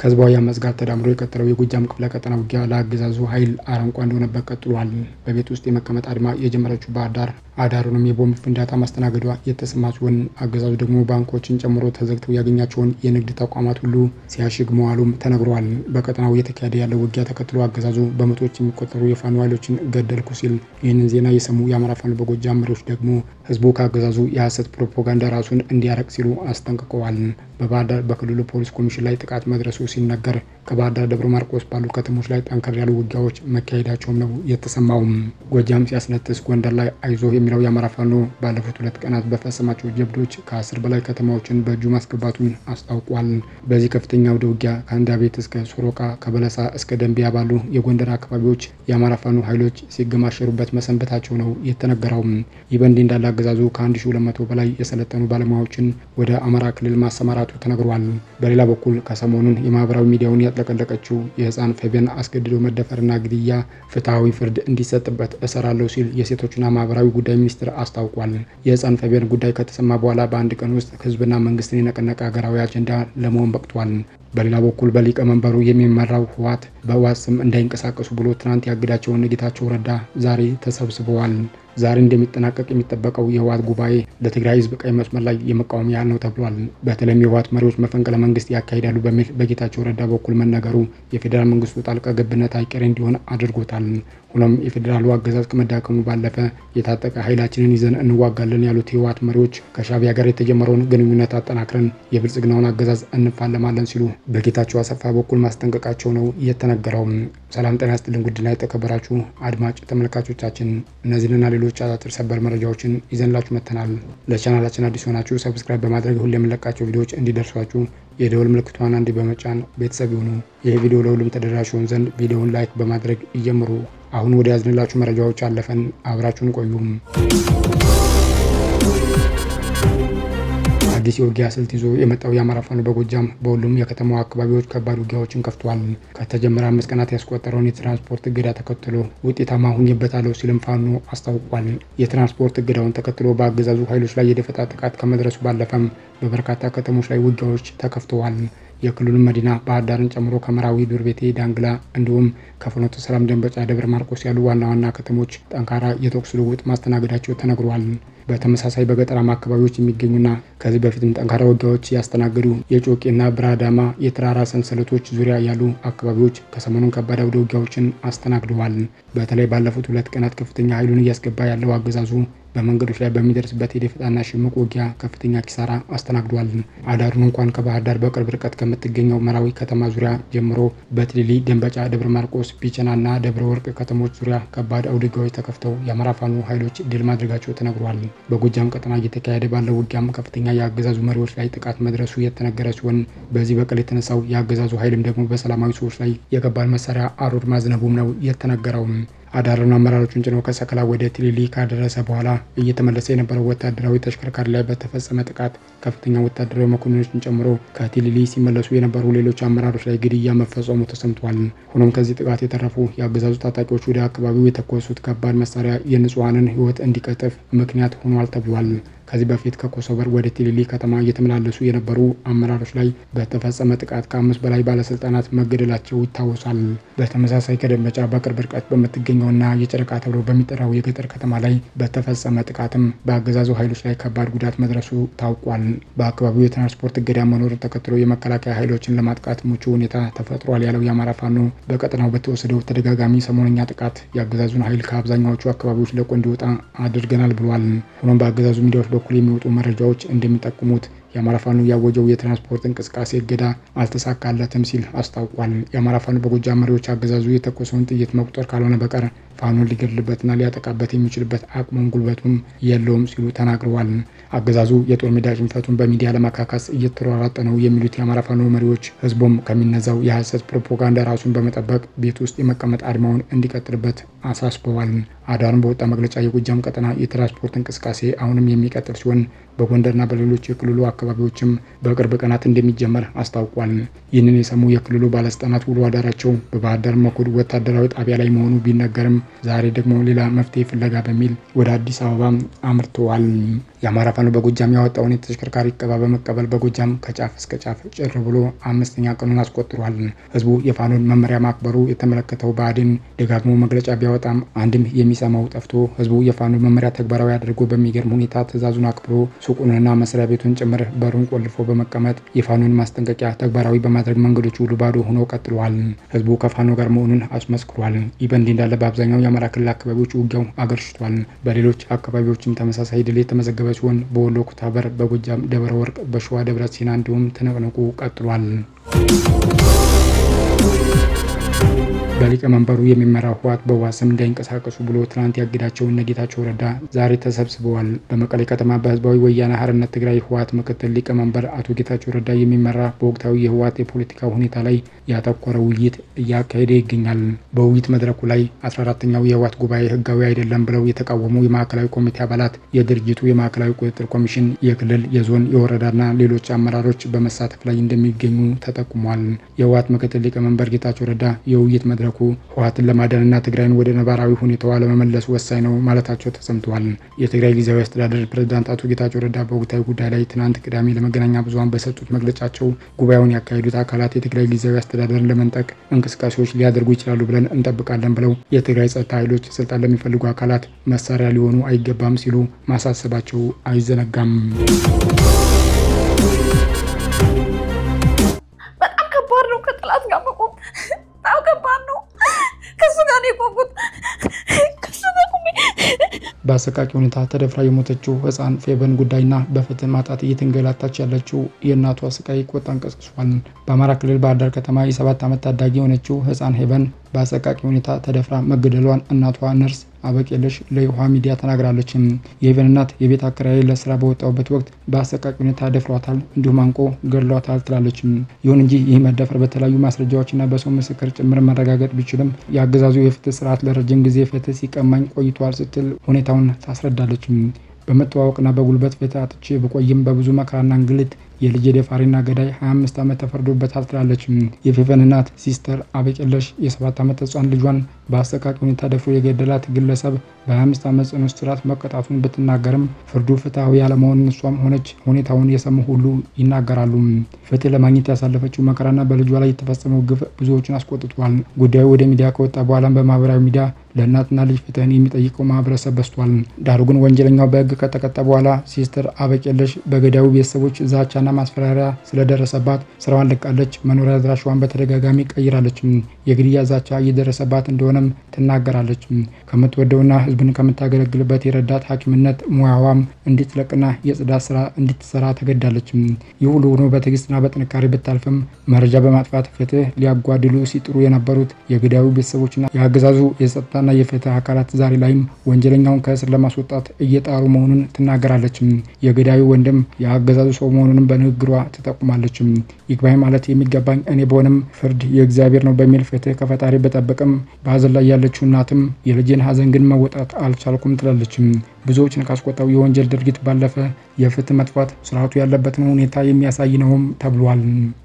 ከህዝባዊ አመፅ ጋር ተዳምሮ የቀጠለው የጎጃም ክፍለ ቀጠና ውጊያ ለአገዛዙ ኃይል አረንቋ እንደሆነበት ቀጥሏል። በቤት ውስጥ የመቀመጥ አድማ የጀመረችው ባህር ዳር አዳሩንም የቦምብ ፍንዳታ ማስተናገዷ የተሰማ ሲሆን አገዛዙ ደግሞ ባንኮችን ጨምሮ ተዘግተው ያገኛቸውን የንግድ ተቋማት ሁሉ ሲያሽግ መዋሉም ተነግሯል። በቀጠናው እየተካሄደ ያለው ውጊያ ተከትሎ አገዛዙ በመቶዎች የሚቆጠሩ የፋኖ ኃይሎችን ገደልኩ ሲል ይህንን ዜና የሰሙ የአማራ ፋኖ በጎጃም መሪዎች ደግሞ ህዝቡ ከአገዛዙ የሐሰት ፕሮፓጋንዳ ራሱን እንዲያረቅ ሲሉ አስጠንቅቀዋል። በባህር ዳር በክልሉ ፖሊስ ኮሚሽን ላይ ጥቃት መድረሱ ሲነገር ከባህር ዳር ደብረ ማርቆስ ባሉ ከተሞች ላይ ጠንከር ያሉ ውጊያዎች መካሄዳቸውም ነው የተሰማውም። ጎጃም ሲያስነጥስ ጎንደር ላይ አይዞ የሚለው የአማራ ፋኖ ባለፉት ሁለት ቀናት በፈጸማቸው ጀብዶች ከአስር በላይ ከተማዎችን በእጁ ማስገባቱን አስታውቋል። በዚህ ከፍተኛ አውደ ውጊያ ከአንዳ ቤት እስከ ሶሮቃ ከበለሳ እስከ ደንቢያ ባሉ የጎንደር አካባቢዎች የአማራ ፋኖ ኃይሎች ሲገማሸሩበት መሰንበታቸው ነው የተነገረው። ይህ በእንዲህ እንዳለ አገዛዙ ከ1200 በላይ የሰለጠኑ ባለሙያዎችን ወደ አማራ ክልል ማሰማራቱ ተነግሯል። በሌላ በኩል ከሰሞኑን የማህበራዊ ሚዲያውን ያጥለቀለቀችው የህፃን ፌቤን አስገድዶ መደፈርና ግድያ ፍትሐዊ ፍርድ እንዲሰጥበት እሰራለሁ ሲል የሴቶችና ማህበራዊ ጉዳይ ሚኒስትር አስታውቋል። የህፃን ፌቤን ጉዳይ ከተሰማ በኋላ በአንድ ቀን ውስጥ ህዝብና መንግስትን የነቀነቀ ሀገራዊ አጀንዳ ለመሆን በቅቷል። በሌላ በኩል በሊቀመንበሩ የሚመራው ህወሓት በህወሓት ስም እንዳይንቀሳቀሱ ብሎ ትናንት ያግዳቸውን ጌታቸው ረዳ ዛሬ ተሰብስበዋል። ዛሬ እንደሚጠናቀቅ የሚጠበቀው የህወሓት ጉባኤ ለትግራይ ህዝብ ቀይ መስመር ላይ የመቃወሚያ ነው ተብሏል። በተለይም የህወሓት መሪዎች መፈንቅለ መንግስት ያካሂዳሉ በሚል በጌታቸው ረዳ በኩል መነገሩ የፌዴራል መንግስቱ ጣልቃ ገብነት አይቀሬ እንዲሆን አድርጎታል። ሆኖም የፌዴራሉ አገዛዝ ከመዳከሙ ባለፈ የታጠቀ ኃይላችንን ይዘን እንዋጋለን ያሉት የህወሓት መሪዎች ከሻዕቢያ ጋር የተጀመረውን ግንኙነት አጠናክረን የብልጽግናውን አገዛዝ እንፋለማለን ሲሉ በጌታቸው አሰፋ በኩል ማስጠንቀቃቸው ነው የተነገረው። ሰላም ጤና ይስጥልን ውድና የተከበራችሁ አድማጭ ተመልካቾቻችን እነዚህንና ሌሎች አጫጭር ሰበር መረጃዎችን ይዘንላችሁ መጥተናል። ለቻናላችን አዲስ ሆናችሁ ሰብስክራይብ በማድረግ ሁሌ የምንለቃቸው ቪዲዮዎች እንዲደርሷችሁ የደወል ምልክቷን አንድ በመጫን ቤተሰብ ይሁኑ። ይህ ቪዲዮ ለሁሉም ተደራሽ ይሆን ዘንድ ቪዲዮውን ላይክ በማድረግ ይጀምሩ። አሁን ወደ ያዝንላችሁ መረጃዎች አለፈን። አብራችሁን ቆዩም። አዲስ የውጊያ ስልት ይዞ የመጣው የአማራ ፋኖ በጎጃም በሁሉም የከተማው አካባቢዎች ከባድ ውጊያዎችን ከፍቷል። ከተጀመረ አምስት ቀናት ያስቆጠረውን የትራንስፖርት እገዳ ተከትሎ ውጤታማ ሁኜበታለሁ ሲልም ፋኖ አስታውቋል። የትራንስፖርት እገዳውን ተከትሎ በአገዛዙ ኃይሎች ላይ የደፈጣ ጥቃት ከመድረሱ ባለፈም በበርካታ ከተሞች ላይ ውጊያዎች ተከፍተዋል። የክልሉን መዲና ባህር ዳርን ጨምሮ ከመራዊ፣ ዱር ቤቴ፣ ዳንግላ እንዲሁም ከፍኖተ ሰላም፣ ደንበጫ፣ ደብረ ማርቆስ ያሉ ዋና ዋና ከተሞች ጠንካራ የተኩስ ልውውጥ ማስተናገዳቸው ተነግሯል። በተመሳሳይ በገጠራማ አካባቢዎች የሚገኙና ከዚህ በፊትም ጠንካራ ውጊያዎች ያስተናገዱ የጮቄና ብራዳማ የተራራ ሰንሰለቶች ዙሪያ ያሉ አካባቢዎች ከሰሞኑን ከባድ አውደ ውጊያዎችን አስተናግደዋል። በተለይ ባለፉት ሁለት ቀናት ከፍተኛ ኃይሉን እያስገባ ያለው አገዛዙ በመንገዶች ላይ በሚደርስበት የደፈጣና ሽምቅ ውጊያ ከፍተኛ ኪሳራ አስተናግዷል። አዳሩን እንኳን ከባህር ዳር በቅርብ ርቀት ከምትገኘው መራዊ ከተማ ዙሪያ ጀምሮ በትሊሊ፣ ደንበጫ፣ ደብረ ማርቆስ፣ ቢቸናና ደብረ ወርቅ ከተሞች ዙሪያ ከባድ አውደ ውጊያዎች ተከፍተው የአማራ ፋኖ ኃይሎች ድል ማድረጋቸው ተነግሯል። በጎጃም ቀጠና እየተካሄደ ባለው ውጊያም ከፍተኛ የአገዛዙ መሪዎች ላይ ጥቃት መድረሱ የተነገረ ሲሆን በዚህ በቀል የተነሳው የአገዛዙ ኃይልም ደግሞ በሰላማዊ ሰዎች ላይ የከባድ መሳሪያ አሩድ ማዝነቡም ነው የተነገረው። አዳሩን አመራሮቹን ጭኖ ከሰከላ ወደ ቲሊሊ ካደረሰ በኋላ እየተመለሰ የነበረው ወታደራዊ ተሽከርካሪ ላይ በተፈጸመ ጥቃት ከፍተኛ ወታደራዊ መኮንኖችን ጨምሮ ከቲሊሊ ሲመለሱ የነበሩ ሌሎች አመራሮች ላይ ግድያ መፈጸሙ ተሰምቷል። ሆኖም ከዚህ ጥቃት የተረፉ የአገዛዙ ታጣቂዎች ወደ አካባቢው የተኮሱት ከባድ መሳሪያ የንጹሐንን ሕይወት እንዲቀጥፍ ምክንያት ሆኗል ተብሏል። ከዚህ በፊት ከኮሶበር ወደ ቲሊሊ ከተማ እየተመላለሱ የነበሩ አመራሮች ላይ በተፈጸመ ጥቃት ከአምስት በላይ ባለስልጣናት መገደላቸው ይታወሳል። በተመሳሳይ ከደንበጫ በቅርብ ርቀት በምትገኘውና የጨረቃ ተብሎ በሚጠራው የገጠር ከተማ ላይ በተፈጸመ ጥቃትም በአገዛዙ ኃይሎች ላይ ከባድ ጉዳት መድረሱ ታውቋል። በአካባቢው የትራንስፖርት እገዳ መኖሩን ተከትሎ የመከላከያ ኃይሎችን ለማጥቃት ምቹ ሁኔታ ተፈጥሯል ያለው የአማራ ፋኖ በቀጠናው በተወሰደው ተደጋጋሚ ሰሞነኛ ጥቃት የአገዛዙን ኃይል ከአብዛኛዎቹ አካባቢዎች ለቆ እንዲወጣ አድርገናል ብሏል። ሆኖም በአገዛዙ ሚዲያዎች በኩል የሚወጡ መረጃዎች እንደሚጠቁሙት የአማራ ፋኖ ያወጀው የትራንስፖርት እንቅስቃሴ እገዳ አልተሳካለትም ሲል አስታውቋል። የአማራ ፋኖ በጎጃም መሪዎች አገዛዙ የተኮሰውን ጥይት መቁጠር ካልሆነ በቀር ፋኖን ሊገድልበትና ሊያጠቃበት የሚችልበት አቅሙም ጉልበቱም የለውም ሲሉ ተናግረዋል። አገዛዙ የጦር ሜዳ ሽንፈቱን በሚዲያ ለማካካስ እየተሯሯጠ ነው የሚሉት የአማራ ፋኖ መሪዎች ህዝቡም ከሚነዛው የሐሰት ፕሮፓጋንዳ ራሱን በመጠበቅ ቤት ውስጥ የመቀመጥ አድማውን እንዲቀጥልበት አሳስበዋል። አዳሩን በወጣ መግለጫ የጎጃም ቀጠና የትራንስፖርት እንቅስቃሴ አሁንም የሚቀጥል ሲሆን በጎንደርና በሌሎች የክልሉ አካባቢዎችም በቅርብ ቀናት እንደሚጀመር አስታውቋል። ይህንን የሰሙ የክልሉ ባለስልጣናት ውሎ አዳራቸው በባህር ዳር መኮድ ወታደራዊ ጣቢያ ላይ መሆኑ ቢነገርም ዛሬ ደግሞ ሌላ መፍትሄ ፍለጋ በሚል ወደ አዲስ አበባ አምርተዋል። የአማራ ፋኖ በጎጃም ያወጣውን የተሽከርካሪ እቀባ በመቀበል በጎጃም ከጫፍ እስከ ጫፍ ጭር ብሎ አምስተኛ ቀኑን አስቆጥሯል። ህዝቡ የፋኖን መመሪያ ማክበሩ የተመለከተው ብአዴን ደጋግሞ መግለጫ ቢያወጣም አንድም የሚሰማው ጠፍቶ ህዝቡ የፋኖን መመሪያ ተግባራዊ አድርጎ በሚገርም ሁኔታ ትዕዛዙን አክብሮ ሱቁንና መስሪያ ቤቱን ጭምር በሩን ቆልፎ በመቀመጥ የፋኖን ማስጠንቀቂያ ተግባራዊ በማድረግ መንገዶች ሁሉ ባዶ ሆነው ቀጥለዋል። ህዝቡ ከፋኖ ጋር መሆኑን አስመስክሯል። ይህ በእንዲህ እንዳለ በአብዛኛው የአማራ ክልል አካባቢዎች ውጊያው አገርሽቷል። በሌሎች አካባቢዎችም ተመሳሳይ ድል የተመዘገበ ሲሆን በወሎ ኩታበር፣ በጎጃም ደብረ ወርቅ፣ በሸዋ ደብረ ሲና እንዲሁም ትንቅንቁ ቀጥሏል። በሊቀመንበሩ የሚመራው ህወሓት በህወሓት ስም እንዳይንቀሳቀሱ ብሎ ትናንት ያገዳቸው እነ ጌታቸው ረዳ ዛሬ ተሰብስበዋል። በመቀሌ ከተማ በህዝባዊ ወያነ ሓርነት ትግራይ ህወሓት ምክትል ሊቀመንበር አቶ ጌታቸው ረዳ የሚመራ በወቅታዊ የህወሓት የፖለቲካ ሁኔታ ላይ ያተኮረ ውይይት እያካሄደ ይገኛል። በውይይት መድረኩ ላይ 14ተኛው የህወሓት ጉባኤ ህጋዊ አይደለም ብለው የተቃወሙ የማዕከላዊ ኮሚቴ አባላት፣ የድርጅቱ የማዕከላዊ ቁጥጥር ኮሚሽን፣ የክልል የዞን የወረዳና ሌሎች አመራሮች በመሳተፍ ላይ እንደሚገኙ ተጠቁሟል። የህወሓት ምክትል ሊቀመንበር ጌታቸው ረዳ የውይይት መድረኩ ህወሓትን ለማዳንና ትግራይን ወደ ነባራዊ ሁኔታዋ ለመመለስ ወሳኝ ነው ማለታቸው ተሰምተዋል። የትግራይ ጊዜያዊ አስተዳደር ፕሬዝዳንት አቶ ጌታቸው ረዳ በወቅታዊ ጉዳይ ላይ ትናንት ቅዳሜ ለመገናኛ ብዙኃን በሰጡት መግለጫቸው ጉባኤውን ያካሄዱት አካላት የትግራይ ጊዜያዊ አስተዳደርን ለመንጠቅ እንቅስቃሴዎች ሊያደርጉ ይችላሉ ብለን እንጠብቃለን ብለው የትግራይ ጸጥታ ኃይሎች ስልጣን ለሚፈልጉ አካላት መሳሪያ ሊሆኑ አይገባም ሲሉ ማሳሰባቸው አይዘነጋም። በጣም ከባድ ነው። ከጠላት ጋር መቆም በጣም ከባድ ነው። ከሱ ጋር ነው የቆምኩት። ከሱ ጋር ቆሜ በአሰቃቂ ሁኔታ ተደፍራ የሞተችው ህፃን ፌበን ጉዳይና በፍትህ ማጣት እየተንገላታች ያለችው የእናቷ ስቃይ ቆጣን ቀስቅሷል። በአማራ ክልል ባህር ዳር ከተማ የሰባት ዓመት ታዳጊ የሆነችው ህፃን ሄቨን በአሰቃቂ ሁኔታ ተደፍራ መገደሏን እናቷ ነርስ አበቄለሽ ለውሃ ሚዲያ ተናግራለች። የሄቨን እናት የቤት አከራይ ለስራ በወጣውበት ወቅት በአሰቃቂ ሁኔታ ደፍሯታል፣ እንዲሁም አንቆ ገድሏታል ትላለች። ይሁን እንጂ ይህ መደፈር በተለያዩ ማስረጃዎችና በሰው ምስክር ጭምር መረጋገጥ ቢችልም የአገዛዙ የፍትህ ስርዓት ለረጅም ጊዜ ፍትህ ሲቀማኝ ቆይቷል ስትል ሁኔታውን ታስረዳለች። በመተዋወቅና በጉልበት ፍትህ አጥቼ ብቆይም በብዙ መከራና እንግልት የልጅ ደፋሪና ገዳይ 25 ዓመት ተፈርዶበታል ትላለች። የፌቨን እናት ሲስተር አበቄለሽ የሰባት ዓመት ህፃን ልጇን በአሰቃቂ ሁኔታ ደፍሮ የገደላት ግለሰብ በ25 ዓመት ጽኑ እስራት መቀጣቱን ብትናገርም ፍርዱ ፍትሐዊ ያለመሆኑን እሷም ሆነች ሁኔታውን የሰሙ ሁሉ ይናገራሉ። ፍትህ ለማግኘት ያሳለፈችው መከራና በልጇ ላይ የተፈጸመው ግፍ ብዙዎችን አስቆጥቷል። ጉዳዩ ወደ ሚዲያ ከወጣ በኋላም በማህበራዊ ሚዲያ ለእናትና ልጅ ፍትህን የሚጠይቀው ማህበረሰብ በስቷል። ዳሩ ግን ወንጀለኛው በህግ ከተቀጣ በኋላ ሲስተር አበቄለሽ በገዳዩ ቤተሰቦች ዛቻና ማስፈራሪያ ስለደረሰባት ስራዋን ለቃለች። መኖሪያ አድራሻዋን በተደጋጋሚ ቀይራለች። የግድያ ዛቻ እየደረሰባት እንደሆነም ትናገራለች። ከምትወደውና ህዝብን ከምታገለግልበት የረዳት ሐኪምነት ሙያዋም እንድትለቅና የጽዳት ስራ እንድትሰራ ተገዳለች። ይህ ሁሉ ሆኖ በትዕግስትና በጥንካሬ ብታልፍም መረጃ በማጥፋት ፍትህ ሊያጓድሉ ሲጥሩ የነበሩት የገዳዩ ቤተሰቦችና የአገዛዙ የጸጥታና የፍትህ አካላት ዛሬ ላይም ወንጀለኛውን ከእስር ለማስወጣት እየጣሩ መሆኑን ትናገራለች። የገዳዩ ወንድም የአገዛዙ ሰው መሆኑንም በንግግሯ ትጠቁማለች። ይግባኝ ማለት የሚገባኝ እኔ በሆንም ፍርድ የእግዚአብሔር ነው በሚል ፍትህ ከፈጣሪ በጠበቅም በሀዘን ላይ ያለችው እናትም የልጅን ሀዘን ግን መወጣት አልቻልኩም ትላለች። ብዙዎችን ካስቆጣው የወንጀል ድርጊት ባለፈ የፍትህ መጥፋት ስርዓቱ ያለበትን ሁኔታ የሚያሳይ ነውም ተብሏል።